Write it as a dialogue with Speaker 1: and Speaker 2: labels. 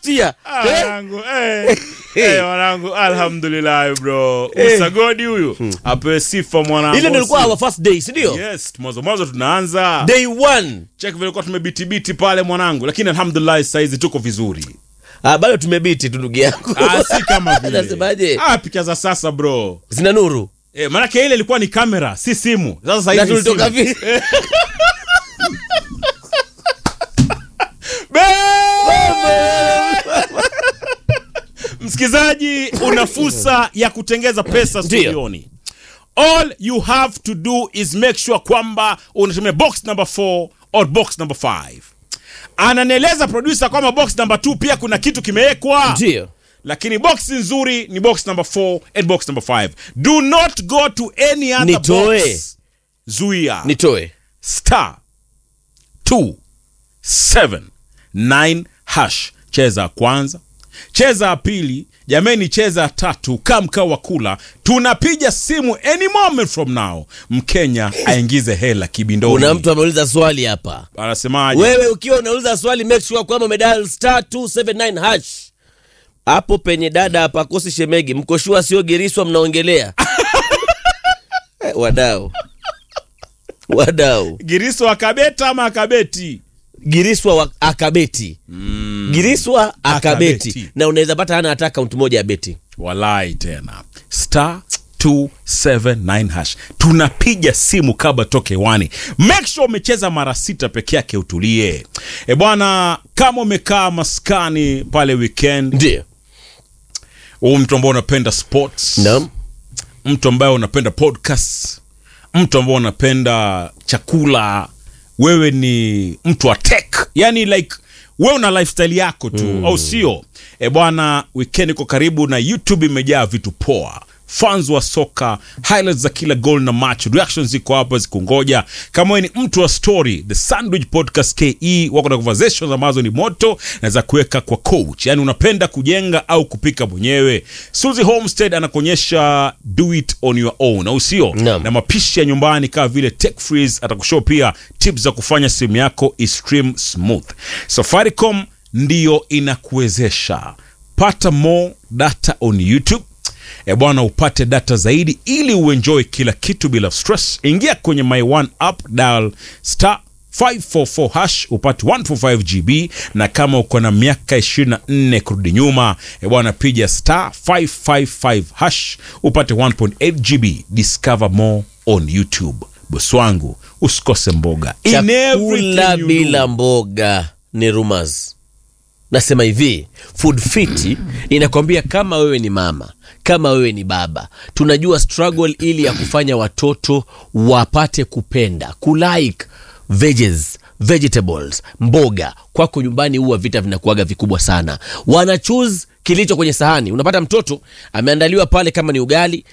Speaker 1: last year
Speaker 2: Ah,
Speaker 1: Eh?
Speaker 2: wanangu, eh. Eh, wanangu alhamdulillah bro
Speaker 1: Eh.
Speaker 2: usagodi huyu apewe sifa mwanangu
Speaker 1: ile ndio ilikuwa our first day si ndio
Speaker 2: yes mwanzo mwanzo tunaanza
Speaker 1: day one
Speaker 2: cheki vile kwa tumebitibiti pale mwanangu lakini alhamdulillah saizi tuko vizuri
Speaker 1: ah, bado tumebiti tu ndugu yangu
Speaker 2: ah, si kama vile
Speaker 1: Nasemaje?
Speaker 2: ah, picha za sasa bro
Speaker 1: zina nuru
Speaker 2: eh, maanake ile ilikuwa ni kamera si simu sasa
Speaker 1: na
Speaker 2: hivi ni
Speaker 1: tulitoka
Speaker 2: simu.
Speaker 1: vi
Speaker 2: msikilizaji una fursa ya kutengeza pesa
Speaker 1: Ndiyo.
Speaker 2: studioni all you have to do is make sure kwamba unatumia box number 4 or box number 5 ananieleza producer kwamba box number 2 pia kuna kitu kimewekwa
Speaker 1: ndio
Speaker 2: lakini box nzuri ni box number 4 and box number 5 do not go to any other
Speaker 1: Nitoe.
Speaker 2: box zuia
Speaker 1: nitoe
Speaker 2: star 279 hash cheza ya kwanza cheza ya pili jameni cheza ya tatu kaa mkao wa kula tunapiga simu any moment from now mkenya aingize hela kibindoni
Speaker 1: kuna mtu ameuliza swali hapa
Speaker 2: anasemaje
Speaker 1: wewe ukiwa unauliza swali make sure kwamba umedial star 279 hash hapo penye dada hapakosi shemegi mkoshua sio giriswa mnaongelea Eh, wadau wadau
Speaker 2: giriso akabeta ama akabeti
Speaker 1: giriswa wa akabeti mm. giriswa akabeti.
Speaker 2: Akabeti.
Speaker 1: na unaweza pata hana hata akaunti moja ya beti
Speaker 2: walai tena star 279 hash tunapiga simu kabla toke wani make sure umecheza mara sita peke yake utulie e bwana kama umekaa maskani pale weekend
Speaker 1: ndio
Speaker 2: huu mtu ambao unapenda sports
Speaker 1: naam
Speaker 2: mtu ambaye unapenda podcast mtu ambao unapenda chakula wewe ni mtu wa tech yani like wewe una lifestyle yako tu mm. au sio e bwana weekend iko karibu na youtube imejaa vitu poa fans wa soka highlights za kila goal na match reactions ziko hapa zikungoja kama wewe ni mtu wa story the sandwich podcast ke wako na conversations ambazo ni moto na za kuweka kwa coach yani unapenda kujenga au kupika mwenyewe suzy homestead anakuonyesha do it on your own au sio
Speaker 1: Naam.
Speaker 2: na mapishi ya nyumbani kama vile tech freeze atakushow pia tips za kufanya simu yako istream smooth safaricom ndiyo inakuwezesha pata more data on youtube e bwana upate data zaidi ili uenjoy kila kitu bila stress ingia kwenye my one app dial star 544 hash upate 145 gb na kama uko na miaka 24 kurudi nyuma e bwana piga star 555 hash upate 1.8 gb discover more on youtube bosi wangu usikose mboga In
Speaker 1: chakula
Speaker 2: everything you
Speaker 1: bila
Speaker 2: do.
Speaker 1: mboga ni rumors nasema hivi food fit inakwambia kama wewe ni mama kama wewe ni baba tunajua struggle ili ya kufanya watoto wapate kupenda kulike veggies vegetables mboga kwako nyumbani huwa vita vinakuaga vikubwa sana wana choose kilicho kwenye sahani unapata mtoto ameandaliwa pale kama ni ugali